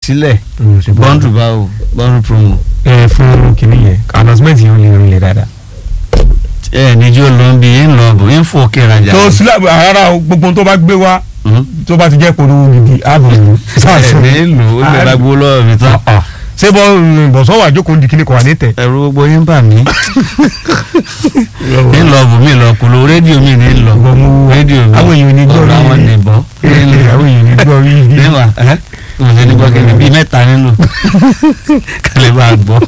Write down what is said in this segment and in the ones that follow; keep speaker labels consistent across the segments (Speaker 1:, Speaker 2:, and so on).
Speaker 1: sílẹ̀
Speaker 2: Mm, ṣe
Speaker 1: bọ́ńdù báwo bọ́ńdù promo.
Speaker 2: ẹ fún kìnní yẹn announcement yẹn ó lè rinlẹ̀ dáadáa.
Speaker 1: ẹ níjó ló ń bi ń lọ bò ń fò òkè rajà.
Speaker 2: tó sílẹ̀ rárá o gbogbo ohun tó bá gbé wá
Speaker 1: Mhm.
Speaker 2: tó bá ti jẹ́ polówó gidi ààbò
Speaker 1: ẹ ní lò ó lè ra gbó lọ́wọ́ mi tán.
Speaker 2: ṣé bọ́ bọ̀sọ́ wà jókòó ní kíní kò wà ní tẹ̀.
Speaker 1: ẹ̀rù gbogbo yín bà mí. ń lọ bò mí lọ kúló rédíò mi ní lọ
Speaker 2: Ìwọ mú-
Speaker 1: rédíò mi
Speaker 2: àwọn èèyàn ní gbọ́
Speaker 1: ọ̀rọ̀
Speaker 2: rí-
Speaker 1: àwọn nìbọn.
Speaker 2: àwọn èèyàn ní gbọ́ rí ibi.
Speaker 1: níwà ẹ́ mo ṣe ní gbọ́ kẹ́lẹ́ bíi mẹ́ta nínú kálí bá a gbọ́.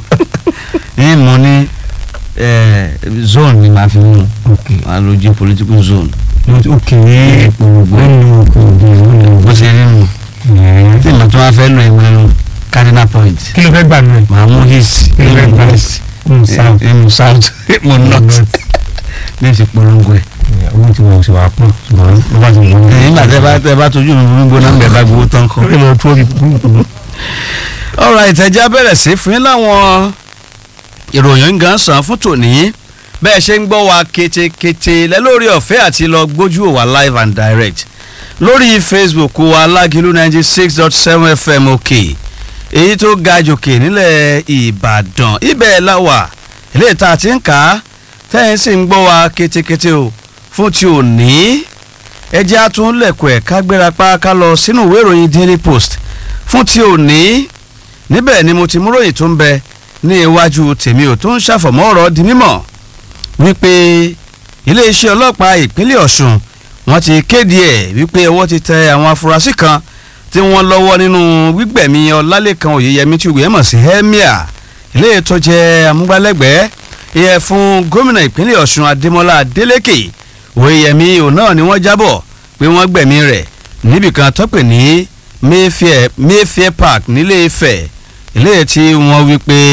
Speaker 1: ní mo ní eh, zone ni màá fi mú màá lo jí political zone
Speaker 2: ok
Speaker 1: gbogbo
Speaker 2: nínú òkùnkùn
Speaker 1: bó ṣe rí nù tí mo tún wá fẹ́ lọ ìwé nù cardinal point
Speaker 2: kí ló fẹ́ gbà nù ẹ̀.
Speaker 1: màá mú his
Speaker 2: Kí ló fẹ́
Speaker 1: ní
Speaker 2: gbà?
Speaker 1: west
Speaker 2: Mm, south.
Speaker 1: ní south mo north ní ìsìn polongo ẹ̀.
Speaker 2: owó tí wọ́n ṣe wà pọ̀ ṣùgbọ́n ló bá ti wọ́n.
Speaker 1: nígbà tẹ bá tẹ bá tójú mi gbogbo náà ń bẹ bá gbowó tán kọ.
Speaker 2: ó lọ tó rí kúrúkúrú.
Speaker 1: ọ̀rọ̀ ìtẹ̀já bẹ̀rẹ̀ sí fún yín láwọn ìròyìn gan san fún tòní bẹ́ẹ̀ ṣe ń gbọ́ wa ketekete lẹ́lórí ọ̀fẹ́ àti lọ gbójú wa live and direct lórí facebook wa alágìlú ninety six dot seven fm òkè èyí tó ga jòkè nílẹ̀ ìbàdàn ibẹ̀ la wà ilé ìta tí ń kà á tẹ́yìn sì ń gbọ́ wa ketekete o fún ti òní ẹjẹ́ àtúnlẹ̀kọ̀ ẹ̀ ká gbéra pa ká lọ sínú ìwé ìròyìn daily post fún ti òní níbẹ̀ ni mo ti mú ròyìn tó ń bẹ ní iwájú tèmi ò tó ń ṣàfọ̀mọ́ ọ̀rọ̀ di mímọ̀ wípé iléeṣẹ́ ọlọ́pàá ìpínlẹ̀ ọ̀ṣun wọ́n ti kéde ẹ̀ wípé ọwọ́ ti tẹ àwọn afurasí kan tí wọ́n lọ́wọ́ nínú gbígbẹ̀mí ọlálẹ́kan òyeyẹmí tí òwe mọ̀ sí emir ilé tó jẹ́ amúgbálẹ́gbẹ̀ẹ́ ìyẹn fún gómìnà ìpínlẹ̀ ọ̀ṣun adémọlá adélèké òyeyẹmí òun náà ni wọ́n jábọ̀ pé wọ́n gbẹ̀mí rẹ̀ níbìkan tó pè ní mayfair mayfair park nílé ifẹ̀ ilé tí wọ́n wí pé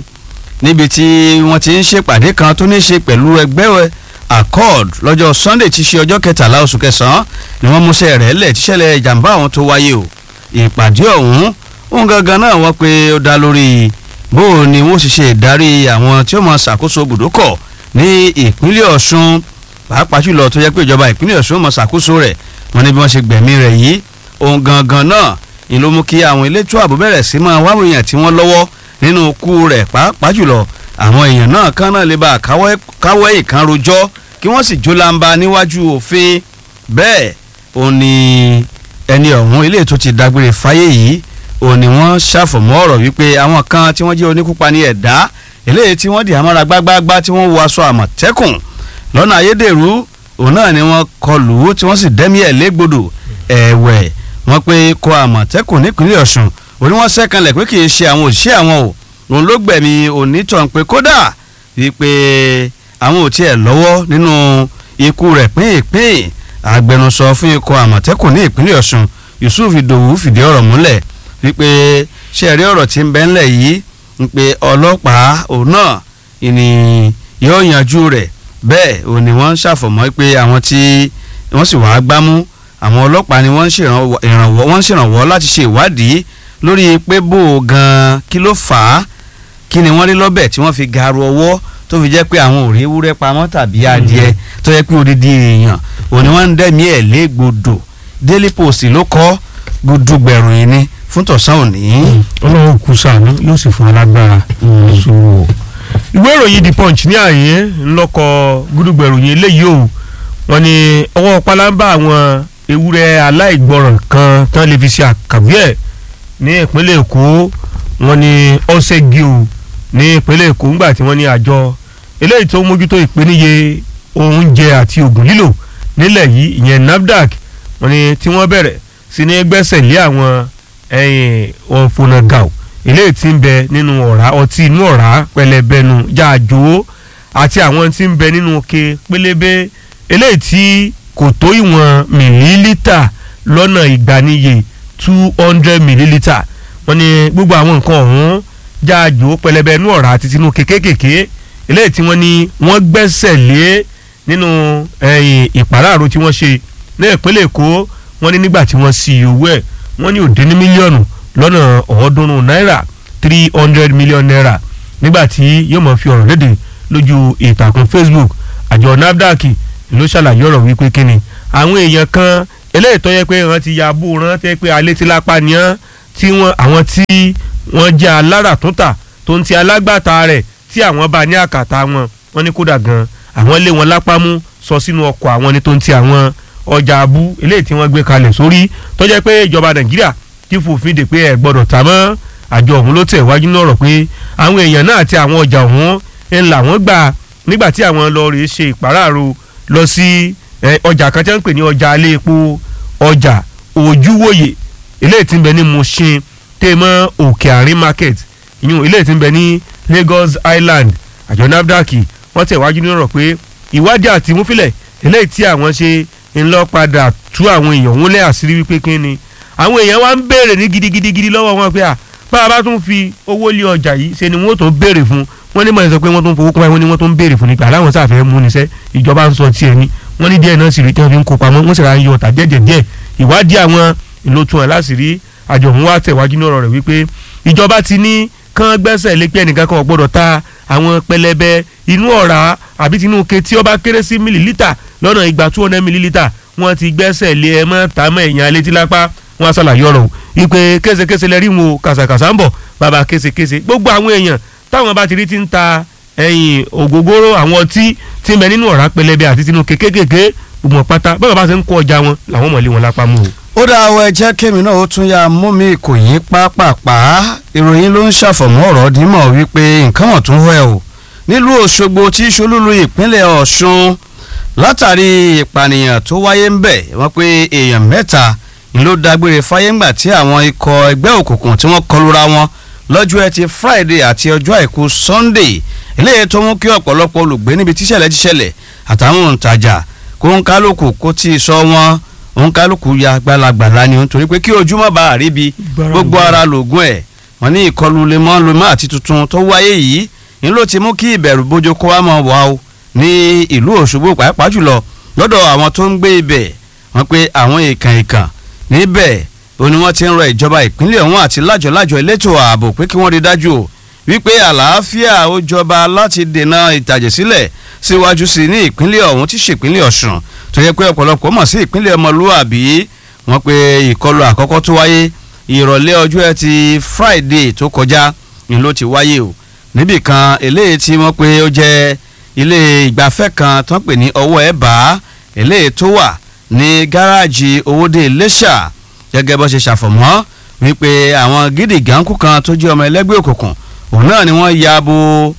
Speaker 1: níbi tí wọ́n ti ń ṣèpàdé kan tó ní í ṣe pẹ̀lú ẹgbẹ́ accord lọ́jọ́ sunday tí ṣe ọjọ́ kẹtàlá oṣù kẹsàn-án ni wọ́n múṣẹ́ rẹ̀ lẹ̀ tíṣẹ̀lẹ̀ ìjàmbá ọ̀hún tó wáyé o ìpàdé ọ̀hún òun gangan náà wọ́n pé ó dá lórí bó o ni wọ́n sì ṣe ìdarí àwọn tí ó máa ṣàkóso bùdókọ̀ ní ìpínlẹ̀ ọ̀ṣun pàápàá jùlọ tó yẹ pé ìjọba ìpínlẹ̀ ọ̀ṣun máa ṣàkóso rẹ̀ wọ́n ní bí wọ́n ṣe gbẹ̀mí rẹ̀ yìí òun gangan náà ni ló mú kí àwọn elétò ààbò bẹ̀rẹ̀ sí máa wá àwọn èèyàn tí wọ́n lọ́wọ́ nínú ikú rẹ̀ pàápàá jùlọ àwọn èèyàn náà kan náà lè bá káwọ́ ìkan rojọ́ kí wọ́n sì jólamba níwájú òfin bẹ́ẹ̀ òun ni ẹni ọ̀hún ilé tó ti dágbére fáyé yìí òun ni wọ́n ṣàfọ̀mọ́ ọ̀rọ̀ wípé àwọn kan tí wọ́n jẹ́ oníkúpa ní ẹ̀dá eléyìí tí wọ́n di àmọ́ra gbágbágbá tí wọ́n wọ aṣọ àmọ̀tẹ́kùn lọ́nà ayédèrú òun náà ni wọ́n kọlù ú tí wọ́n sì dẹ́mi ẹ̀ légbodò ẹ̀wẹ̀ wọ́n pé kọ àmọ̀tẹ́kùn nípínlẹ̀ ọ̀ṣun òní wọ́n sẹ́kànlẹ̀ pé kì í ṣe àwọn òṣìṣẹ́ àwọn o òun ló gbẹ̀mí onítàn pé kódà wípé àwọn ò tiẹ̀ lọ́wọ́ nínú ikú rẹ̀ pínpín agbẹnusọ fún ikọ̀ àmọ̀tẹ́kùn ní ìpínlẹ̀ ọ̀ṣun yusuf idowu fìdí ọ̀rọ̀ múlẹ̀ wípé ṣe rí ọ̀rọ̀ tí ń bẹ ńlẹ̀ yìí ń pe ọlọ́pàá òun náà ìní yóò yanjú rẹ̀ bẹ́ẹ̀ òun ni wọ́n ń ṣàfọ̀mọ́ pé àwọn tí wọ́n sì wàá gbámú àwọn ọlọ́pàá ni wọ́n ń ṣèrànwọ́ wọ́n ń ṣèrànwọ́ láti ṣe ìwádìí lórí pé bó o gan kí ló fà á kí ni wọ́n rí lọ́bẹ̀ tí wọ́n fi garu ọwọ́ tó fi jẹ́ pé àwọn ò rí ewúrẹ́ pamọ́ tàbí adìẹ tó yẹ pé odidi èèyàn òní wọ́n ń dẹ́mi ẹ̀ légbodò daily post ló kọ́ gbódúgbẹ̀rù yìí ni fún tọ̀sán òní.
Speaker 2: ọlọ́run kù sànú yóò sì fún alágbára sùúrù o. ìwé ìròyìn the punch ní àyè ńlọkọ gbódúgbẹ̀rù yìí eléyìí o wọ́n ní ọwọ́ pálábá àwọn ewúrẹ́ aláìgbọràn kan tán lè fi ṣe àkàwé ẹ̀ ní ìpínlẹ̀ èkó wọ́n ní ọ̀sẹ̀gì o ní ìpínlẹ̀ èkó ńgbà tí wọ́n ní àjọ eléyìí tó mójútó ìpèníye oúnjẹ àti oògùn lílò nílẹ̀ yìí ìyẹn nafdac wọ́n ní tí wọ́n bẹ̀rẹ̀ sí ní gbẹ́sẹ̀ lé àwọn ọ̀fọ̀nàgàù eléyìí tí ń bẹ nínú ọ̀rá ọtí inú ọ̀rá pẹlẹbẹnu jáàjò àti àwọn tí ń bẹ nínú ke pélébé eléyìí tí kò tó ìwọ̀n mìlílítà lọ́nà ìgbaniye two hundred millilitre wọ́n ní gbogbo àwọn nǹkan ọ̀hún jáàjò pẹlẹbẹ inú ọ̀rá àti tinú kékékèké eléyìí tí wọ́n ní wọ́n gbẹ́sẹ̀ lé nínú ìpàráàrò tí wọ́n ṣe ní ìpínlẹ̀ èkó wọ́n ní nígbà tí wọ́n sì owó ẹ̀ wọ́n ní òde ní mílíọ̀nù lọ́nà ọ̀ọ́dúnrún náírà three hundred million naira nígbà tí yóò mọ̀ fi ọ̀rọ̀ léde lójú ìtàkùn facebook àjọ nafdac ló ṣàlàyé ọ̀rọ̀ wípé kíni àwọn èèyàn kan eléyìí tó yẹ pé wọ́n ti ya bó rán tẹ́ pé alẹ́ tí lápá ni wọ́n tí wọ́n àwọn tí wọ́n jẹ́ aláràtúntà tó ń ti alágbàtà rẹ̀ tí àwọn bá ní àkàtà wọn wọ́n ní kódà gan àwọn lé wọn lápá mú sọ sínú ọkọ̀ àwọn ní tó ń ti àwọn ọjà abú eléyìí tí wọ́n gbé kalẹ̀ sórí tó jẹ́ pé ìjọba nàìjíríà ti fòfin dè pé ẹ gbọ́dọ̀ tà mọ́ àjọ ọ̀hún ló tẹ̀ wájú náà rọ̀ pé àwọn èèyàn náà àti àwọn ọjà ọ̀hún ń là wọ́n gbà nígbà tí àwọn lọ rèé ṣe ìpàráàrò lọ sí ọjà kan tí wọ́n ń pè ní ọjà alẹ́ epo ọjà ojúwòye eléyìí tí ń bẹ ní Mushin tèmọ́ òkè àárín market ìyún eléyìí tí ń bẹ ní Lagos Island àjọ NAFDAC wọ́n tẹ̀ wájú náà rọ̀ pé ìwádìí àti ìmúfilẹ̀ eléyìí tí àwọn ṣe ń lọ padà tú àwọn èèyàn wọn lé àṣírí wípé kí ni àwọn èèyàn wá ń béèrè ní gidigidigidi lọ́wọ́ wọn pé à bá a bá tún fi owó lé ọjà yìí ṣe ni wọ́n tó béèrè fún wọ́n ní mọ̀ ẹ́ sọ pé wọ́n tún fowó kọ́ wọ́n ní wọ́n tún béèrè fún nípa aláwọn sáfẹ́ mú níṣẹ́ ìjọba ń sọ tiẹ̀ ni wọ́n ní díẹ̀ náà sì rí tí wọ́n fi ń kó pamọ́ wọ́n sì ra yọ ọ̀tà díẹ̀ díẹ̀ ìwádìí àwọn ìlótú ẹ̀ láṣìírí àjọ òun wá tẹ̀wájú náà rẹ̀ wípé ìjọba ti ní kán gbẹ́sẹ̀ lé pé ẹnìkan kan ò gbọ́dọ̀ ta àwọn pẹlẹbẹ inú ọ̀rá àbí tinú ke tí ó bá kéré sí mílílítà lọ́nà ìgbà two hundred mílílítà wọ́n ti gbẹ́sẹ̀ lé ẹ mọ́ tàmọ́ ẹ̀yàn létí lápá wọ́n aṣàlàyé ọ̀rọ̀ wípé késekése lẹ́rí wọn kàṣàkàṣà ń bọ̀ bàbá késekése gbogbo àwọn èèyàn táwọn bá ti rí ti ń ta ẹ̀yìn ògógóró àwọn ọtí tí ń bẹ nínú ọ̀rá pẹlẹbẹ àti tinú kékékèké gbogbo pátá bábà bá ṣe ń kó ọjà wọn làwọn mọ̀lẹ́ wọn lápá mú o.
Speaker 1: ó dá àwọn ẹjẹ́ kémi náà ó tún ya mú mi kò yín pápápá ìròyìn ló ń ṣàfọ̀mọ́ ọ̀rọ̀ dímọ̀ wípé nǹkan wọ̀n tún wẹ̀ o nílùú Òṣogbo tí ṣolúlu ìpínlẹ̀ Ọ̀ṣun látàrí ìpànìyàn tó wáyé ń bẹ̀ wọ́n pé èèyàn mẹ́ta ló dágbére fáyé ńgbà tí àwọn ikọ̀ ẹgbẹ́ òkùnkùn tí wọ́n kọlura wọn lọ́jọ́ ẹtì Friday àti ọjọ́ àìkú Sunday eléyìí tó mú kí ọ̀pọ̀lọpọ̀ olùgbé níbi tíṣẹ̀lẹ̀ tíṣẹ̀lẹ̀ àtàwọn òǹtajà kó ń kálukú kó tí ì sọ wọn òun kálukú ya gbalagbàlá ni nítorí pé kí ojúmọ́ bá a rí bi gbogbo ara lògùn ẹ̀ wọ́n ní ìkọlù lemọ́lemọ́ àti tuntun tó wáyé yìí ni ló ti mú kí ìbẹ̀rù bójú kó wá mọ̀ wá o ní ìlú Òṣogbo pàápàá jùlọ lọ́dọ̀ àwọn tó ń gbé ibẹ̀ wọ́n pé àwọn èèkàn èèkàn níbẹ̀ ó ní wọ́n ti ń rọ ìjọba ìpínlẹ̀ ọ̀hún àti lájọ̀lájọ̀ elétò ààbò pé kí wọ́n rí dájú o wípé àlàáfíà ó jọba láti dènà ìtàjẹ̀sílẹ̀ síwájú sí ní ìpínlẹ̀ ọ̀hún tí ṣèpínlẹ̀ Ọ̀ṣun tó yẹ pé ọ̀pọ̀lọpọ̀ mọ̀ sí ìpínlẹ̀ ọmọlúwàbí wọ́n pé ìkọlù àkọ́kọ́ tó wáyé ìrọ̀lẹ́ ọjọ́ ẹtì Friday tó kọjá ni ló ti wáyé o níbì kan eléyìí tí wọ́n pé ó jẹ́ ilé ìgbafẹ́ kan tó ń pè ní ọwọ́ ẹ̀ bá eléyìí tó wà ní gáràjì owóde Iléṣà gẹ́gẹ́ bó ṣe ṣàfọ̀mọ́ wípé àwọn gidi gànkú kan tó jẹ́ ọmọ ẹlẹ́gbẹ́ òkùnkùn òun náà ni wọ́n ya bo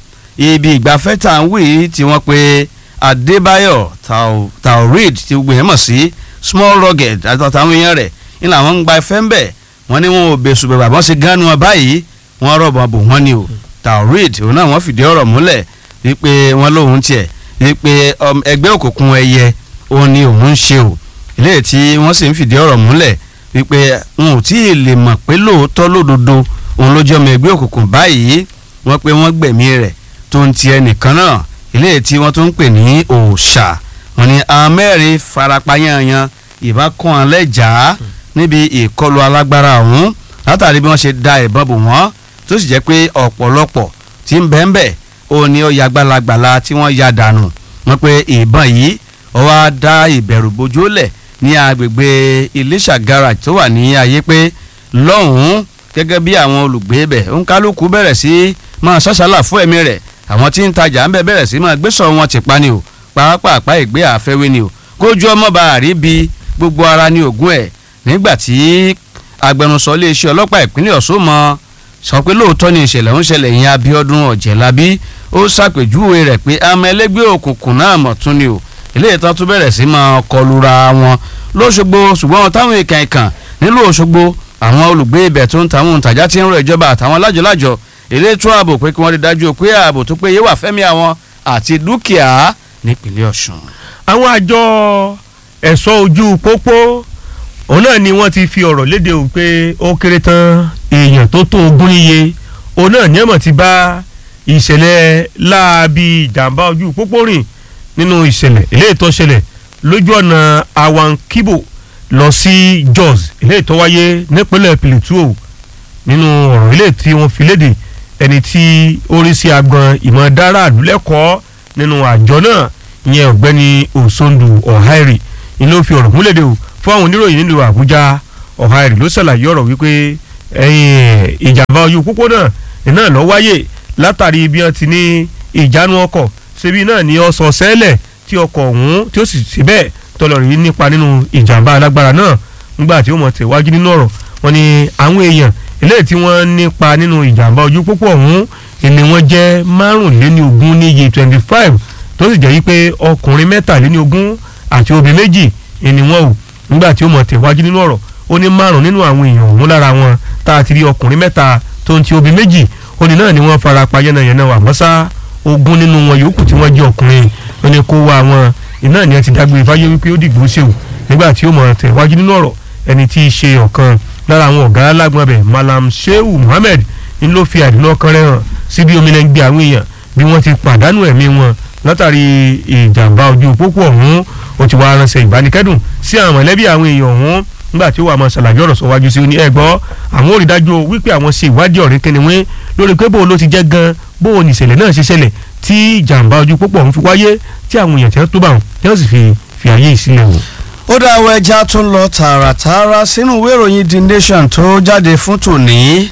Speaker 1: ibi ìgbafẹ́ tá à ń wí tí wọ́n pe Adébáyọ̀ Taoreed tí gbogbo yẹn mọ̀ sí small rugged àtàwọn èèyàn rẹ̀ ní làwọn ń gba ẹfẹ́ ń bẹ̀ wọ́n ní wọn ò bẹ̀sùn bẹ̀rẹ̀ àbọ̀ sí gánú wọn báyìí wọ́n rọ̀bọ̀ bò wọ́n ni o Taoreed òun náà wọ́n fìdí ọ̀rọ̀ múlẹ̀ wípé wọ́n lóun tiẹ̀ wípé ẹgbẹ́ òkùnkùn ẹyẹ òun ni òun ń ṣe o ilé tí wọ́n sì ń fìdí ọ̀rọ̀ múlẹ̀ wípé wọn ò tí ì lè mọ̀ pé lóòótọ́ lódodo òun ló jẹ́ ọmọ ẹgbẹ́ òkùnkùn báyìí wọ́n pé wọ́n gbẹ̀mí rẹ̀ tó ń ti ẹnìkan náà ilé tí wọ́n tún ń pè ní òòṣà wọ́n ní àwọn mẹ́rin farapa yanyan ìbákan alẹ́jà níbi ìkọlù alágbára ọ̀hún látàrí bí wọ́n ṣe da ìbọn bò wọ́n tó sì jẹ́ pé ọ̀pọ̀lọpọ̀ tí ń bẹ́ẹ̀ bẹ́ẹ̀ ó ní ó ya gbalagbala tí wọ́n ya dànù wọ́n pé ìbọn yìí ó wá dá ìbẹ̀rù bojú lẹ̀ ní agbègbè Iléṣà garage tó wà ní ayé pé lọ́hùn-ún gẹ́gẹ́ bí àwọn olùgbé bẹ̀ òǹkálùkù bẹ̀rẹ̀ sí máa ṣàṣàlà fún ẹ̀mí rẹ̀ àwọn tí ń tajà ń bẹ̀ bẹ̀rẹ̀ sí máa gbésọ̀ wọn ti pa ni o pàápàá ìgbé àfẹ́wé ni o kójú ọmọ bá a rí bi gbogbo ara ní ògùn ẹ̀ nígbà tí agbẹnusọ iléeṣẹ́ ọlọ́pàá ìpínlẹ̀ Ọ̀ṣun mọ sọ pé lóòótọ́ ni ìṣẹ̀lẹ̀ ń ṣẹlẹ̀ yẹn Abíọ́dún Ọ̀jẹ̀lábí ó ṣàpèjúwe rẹ̀ pé àmọ́ ẹlẹ́gbẹ́ òkùnkùn náà mọ̀ tún ni o eléyìí tán tún bẹ̀rẹ̀ sí máa kọlura wọn lóṣogbo ṣùgbọ́n táwọn ìkàn ìkàn nílùú Òṣogbo àwọn olùgbé ibẹ̀ tó ń tàwọn òǹtajà ti ń rọ ìjọba àtàwọn lájọlájọ elétò ààbò pé kí wọ́n rí dájú pé ààbò tó péye wà fẹ́mi àwọn àti dúkìá nípínlẹ̀ Ọ̀ṣun.
Speaker 2: àwọn àjọ ẹ̀ṣọ́ ojú pópó òun náà ni wọ́n ti fi ọ̀rọ̀ léde o pé ó kéré tán èèyàn tó tó ogún níye òun náà ní ẹ̀mọ̀ ti bá ìṣẹ̀lẹ̀ láabi ìjàmbá ojú pópó rìn nínú ìṣẹ̀lẹ̀ eléyìí tó ṣẹlẹ̀ lójú ọ̀nà Awankibo lọ sí Jos eléyìí tó wáyé nípínlẹ̀ Plateau nínú ọ̀rọ̀ eléyìí tí wọ́n fi léde ẹni tí ó rí sí agbọn ìmọ̀ dára àdúlẹ́kọ̀ọ́ nínú àjọ náà ìyẹn ọ̀gbẹ́ni Osondu Ọ̀háìrì ni ló fi ọ̀rọ̀ múlẹ̀dẹ̀ o fún àwọn oníròyìn nílùú Àbújá Ọ̀háìrì ló ṣàlàyé ọ̀rọ̀ wípé ẹ̀yìn ìjàmbá ojú pópónà iná lọ wáyé látàrí bí wọ́n ti ní ìjánu ọkọ̀ ṣebí náà ní ọ̀sán sẹ́lẹ̀ tí ọkọ̀ ọ̀hún tí ó sì ṣe bẹ́ẹ̀ tọ́lọ̀ rí nípa nínú ìjàmbá alágbára náà nígbà tí ó mọ̀ tẹ̀wájú nínú ọ̀rọ̀ wọn ni àwọn èèyàn eléyìí tí wọ́n nípa nínú ìjàmbá ojú pópó ọ̀hún ìní wọn jẹ́ márùnléní ogún ní iye twenty five tó sì jẹ́ wípé ọkùnrin mẹ́tàléní ogún àti obìnrin méjì ìní wọn ò nígbà tí ó mọ̀ tẹ̀wájú nínú ọ̀rọ̀ ó ní márùn nínú àwọn èèyàn ọ̀hún lára wọn tá a ti rí ọkùnrin mẹ́ta tó ń ti obìnrin méjì ó ní náà ni wọ́n fara pa yánnayànna wà mọ́sá ogún nínú wọn yòókù tí wọ́n jẹ́ ọkùnrin ó ní kó wá wọn iná ni ẹ ti dágbére fáyé wípé ó dìgbò ṣèwò nígbà tí ó mọ̀ tẹ̀wájú nínú ọ̀rọ̀ ẹni tí í ṣe ọ̀kan lára àwọn ọ̀gá alágbọ̀n abẹ Malam Shehu Muhammed ń ló fi àdínà ọkàn rẹ̀ hàn sí bí omi náà ń gbé àwọn èèyàn bí wọ́n ti pàdánù ẹ̀mí wọn látàrí ìjàmbá ojú pópó ọ̀hún ó ti wá ránṣẹ́ ìbánikẹ́dùn sí àwọn mọ̀lẹ́bí àwọn èèyàn ọ̀hún nígbà tí ó wà máa ṣàlàyé ọ̀rọ̀ sọ wájú sí i ní ẹ̀gbọ́ àwọn ò rí dájú wípé àwọn ṣe ìwádìí ọ̀rẹ́ kẹ́niwé lórí pé bóun ló ti jẹ́ gan bóun nìṣẹ̀lẹ̀ náà ṣe ṣẹlẹ̀ tí ìjàmbá ojú pópó ọ̀hún fi wáyé tí àwọn èèyàn tí wọ́n tó bá wọn tí wọ́n sì fi fi àyè ìsílẹ̀ wò.
Speaker 1: ó dá àwọn ẹja tó ń lọ tààràtààrà sínú ìwé ìròyìn The Nation tó jáde fún tòní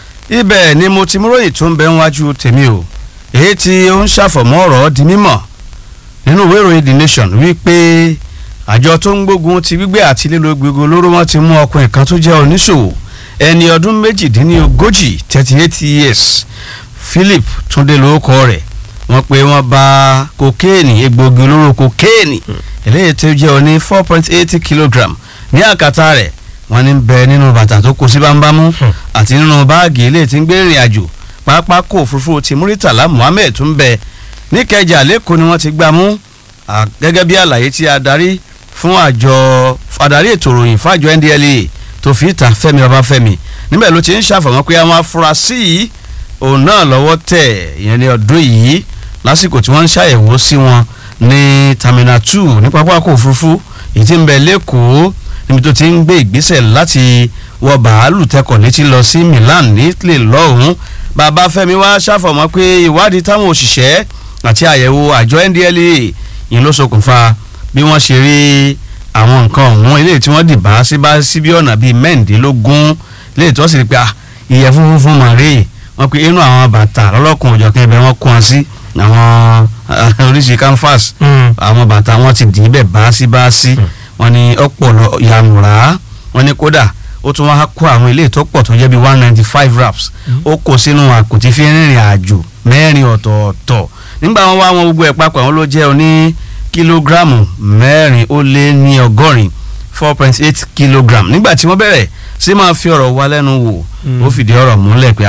Speaker 1: ibẹ̀ ni mo ti múròyìn tó ń bẹ níwájú tèmi o èyí tí ó ń ṣàfọ̀mọ́ ọ̀rọ̀ di mímọ̀ nínú ìwé ìròyìn The Nation wípé àjọ tó ń gbógun ti gbígbé àti lílo gbogbo olóró wọn ti mú ọkùnrin kan tó jẹ́ oníṣòwò ẹni ọdún méjìdínlógójì thirty eight years Philip Túndé lórúkọ rẹ̀ wọ́n pé wọ́n bá kokéènì egbògi olóró kokéènì eléyìí tó jẹ́ oní four point eight kilogram ní àkàtà rẹ̀ wọ́n ní bẹ nínú bàtà tó kó sí bámbámú àti nínú báàgì eléyìí tí ń gbé ìrìn àjò pápákọ̀ òfurufú ti Muritala Muhammed tún bẹ níkẹjà lẹ́kọ̀ọ́ ni wọ́n ti gbá mú gẹ́gẹ́ bí àlàyé tí adarí fún àjọ adarí ètò ìròyìn fájọ NDLEA tó fi ìta Fẹ́mi Babáfẹ́mi níbẹ̀ ló ti ń ṣàfọ̀mọ́ pé àwọn afurasí yìí òun náà lọ́wọ́ tẹ̀ ìyẹn ní ọdún yìí lásìkò tí wọ́n ń ṣàyẹ̀wò sí wọn ní terminal two ní pápákọ̀ òfurufú èyí tí ń bẹ lẹ́kọ̀ọ́ níbi tó ti ń gbé ìgbésẹ̀ láti wọ bàálù tẹkọ̀ létí lọ sí Milan ní Italy lọ́hùn-ún Babáfẹ́mi wá ṣàfọ̀mọ́ pé ìwádìí táwọn òṣìṣẹ́ àti àyẹ̀wò àjọ NDLEA yìí ló ṣokùnfà bí wọ́n ṣe rí àwọn nǹkan ọ̀hún eléyìí tí wọ́n dìbà sí bá sí bí ọ̀nà bíi mẹ́ǹdínlógún eléyìí tí wọ́n sì rí pé ìyẹ̀fun funfun màrí wọ́n pe inú àwọn bàtà lọ́lọ́kùn òjọ̀kan ibẹ̀ wọ́n kó wọn sí àwọn oríṣi canvas àwọn bàtà wọn ti dì í bẹ̀ bá sí bá sí wọ́n ní ọ̀pọ̀ yàmùrà wọ́n ní kódà ó tún wá kó àwọn ilé ìtọ́pọ̀ tó jẹ́ bíi one ninety five wraps ó kó sínú àkùtì fi rìnrìn àjò mẹ́rin ọ̀tọ̀ọ̀tọ̀ nígbà wọn wá wọn gbogbo ẹ̀ papọ̀ àwọn ló jẹ́ oní kílógíráàmù mẹ́rin ó lé ní ọgọ́rin four point eight kilogram nígbà tí wọ́n bẹ̀rẹ̀ sí máa fi ọ̀rọ̀ wa lẹ́nu wò ó fìdí ọ̀rọ̀ múlẹ̀ pé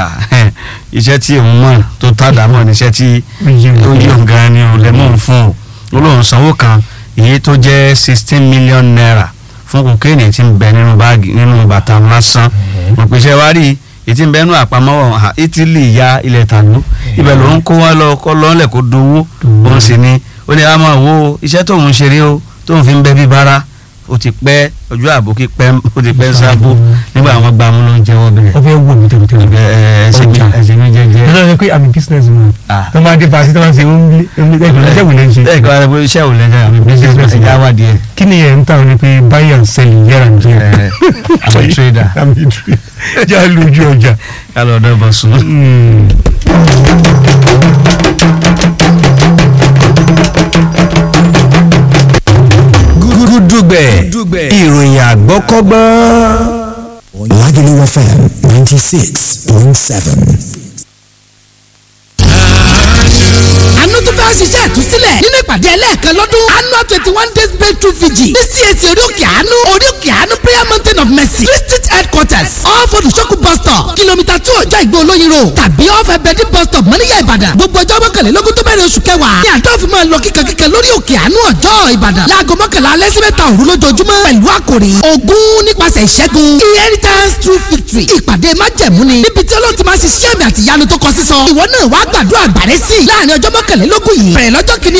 Speaker 1: iṣẹ́ tí òun mọ̀ tó tàdá mọ̀ níṣẹ́ tí ó yí òun gan ni òun lẹ́mọ̀ ń fún o ó lóun sanwó kan èyí tó jẹ́ sixteen million naira fún kokéènì tí ń bẹ nínú báàgì nínú bàtà lásán òpèsè wa rí ètí ń bẹ nínú àpamọ́wọ̀ Italy ya ilẹ̀ tàlú ibẹ̀ ló ń kó wọn lọ kọ́ lọ́nlẹ̀ kó dowó òun sì ni ó ní a máa wo iṣẹ́ tóun ṣe rí o tóun fi ń bẹ bí bara ó ti pẹ́ ojú àbókí pẹ́ ó ti pẹ́ sábò nígbà àwọn gba amúlò ń jẹ́wọ́ bẹ̀rẹ̀.
Speaker 2: ó fẹ́ wò mí tẹ̀wétẹ̀wé.
Speaker 1: ẹsẹ̀ mi ẹsẹ̀ mi jẹ́jẹ́.
Speaker 2: ẹ lọ́dọ̀ pé àmì business man. tó máa dé paṣẹ tó máa ṣe omílé omílé iṣẹ́ wò lẹ́ ń ṣe.
Speaker 1: ẹ kọ́ ẹ iṣẹ́ wò lẹ́ ń ṣe àmì business ẹ̀jẹ̀ àwádìí ẹ̀.
Speaker 2: kí ni ẹ̀ ń tàn ní pé buy and sell here and there.
Speaker 1: àmì trader.
Speaker 2: àmì trader. já lójú ọjà.
Speaker 1: ká lọ ọdọ bọ sùn.
Speaker 3: gúdúgbẹ̀ ìròyìn àgbọ́kọ́gbọ́n. Lagelu FM ninety six point seven.
Speaker 4: àánú tó fẹ́ ṣiṣẹ́ ìtúsílẹ̀ nínú ìpàdé ẹlẹ́ẹ̀kan lọ́dún annual twenty one days breakthrough vigil ní CAC orí òkè àánú orí òkè àánú prayer mountain of mercy district headquarters off olùṣọ́kù bus stop kìlómítà two ọjọ́ ìgbó olóyin road tàbí off ẹbẹ̀dì bus stop mọ́níyà ìbàdàn gbogbo ọjọ́ mọ́kànlélógún tó bẹ̀rẹ̀ oṣù kẹwàá ní àjọ fi máa lọ kíkankíkan lórí òkè àánú ọjọ́ ìbàdàn láago mọ́kànlá alẹ́ sí mẹ́ta òru lójoojúmọ́ pẹ̀lú àkòrí ogún nípasẹ̀ ìṣẹ́gun inheritance through victory ìpàdé májẹ̀mú ni níbi tí olóòtú máa ṣiṣẹ́ àmì àti ìyanu tó kọ sísọ ìwọ náà wàá gbàdúrà àgbàrẹ́ sí i láàrin ọjọ́ mọ́kànlélógún yìí bẹ̀rẹ̀ lọ́jọ́ kìíní oṣù kẹwàá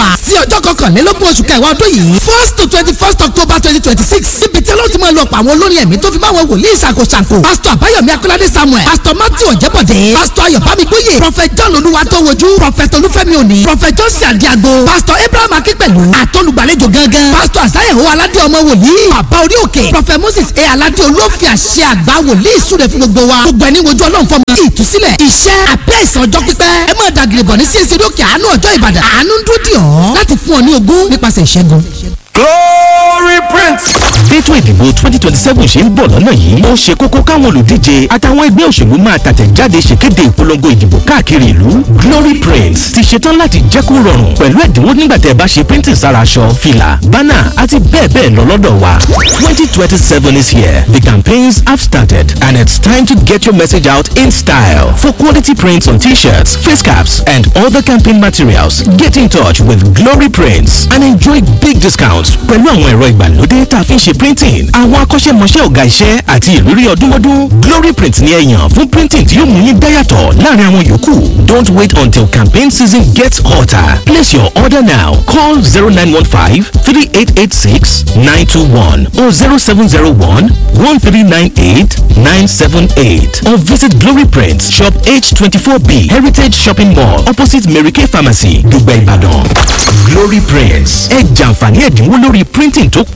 Speaker 4: wà sí ọjọ́ kọkànlélógún oṣù kẹwàá ọdún yìí first to twenty first october twenty twenty six níbi tí ọlọ́run ti máa lọ pa àwọn olórin ẹ̀mí tó fi máa wọn wòlíì ṣàkóṣàkó pásítọ̀ àbáyọ̀mí akọ́ládé samuel pásítọ̀ matthew ọ̀jẹ́bọ̀dé pásítọ̀ ayọ̀bámi gbóyè prophet john olúwatówojú prophet olúfẹ́mi òní prophet johnson àdìago pásítọ̀ abraham akínpẹ̀lú àtọ́lùgbàlejò gangan pásítọ̀ àsáyẹ̀wò aládé ọmọ wòlíì bàbá orí òkè prophet moses a aládé olófin àṣẹ àgbà wòlíì súre fún gbogbo wa gbogbo ẹni wojú ọlọ́run fọmọ ìtúsílẹ̀ iṣẹ́ àbẹ́ ìsàn ọjọ́ pípẹ́ ẹ máa dàgìrì bọ̀ ní sí èsì lókè àánú ọjọ́ ìbàdàn àánú ń dúró dì ọ́ láti fún ọ ní ogún nípasẹ̀ ìṣẹ́gun.
Speaker 3: glory prince.
Speaker 5: Bẹ́tò ìdìbò twenty twenty seven ṣe ń bọ̀ lọ́nà yìí. Ó ṣe kókó káwọn olùdíje àtàwọn ẹgbẹ́ òṣèlú máa tàtẹ̀jáde ṣèkéde ìpolongo ìdìbò káàkiri ìlú. Glory Prints ti ṣetán láti jẹ́ kó rọrùn pẹ̀lú ẹ̀dínwó nígbà tẹ́ ẹ bá ṣe printing sára aṣọ, fìlà, bánà àti bẹ́ẹ̀ bẹ́ẹ̀ lọ lọ́dọ̀ wa. twenty twenty seven is here. The campaigns have started and it's time to get your message out in style. For quality prints on t-shirts, face caps and other campaign materials, get in touch with Glory Prints and enjoy big discounts pẹ̀lú àwọn ẹ̀rọ ìgbàlódé tá a fi ń ṣe printing àwọn akọ́ṣẹ́mọṣẹ́ ọ̀gá iṣẹ́ àti ìrírí ọdúnmọ́dún glory print ni ẹ yàn fún printing tí yóò mú yín dáyàtọ̀ láàrin àwọn yòókù don't wait until campaign season gets hotter place your order now call zero nine one five three eight eight six nine two one or zero seven zero one one three nine eight nine seven eight or visit glory print shop h twenty four b heritage shopping mall opposite mary kay pharmacy dùgbẹ́ ìbàdàn glory prints ẹ jàǹfààní ẹ̀dínwó lórí printing tó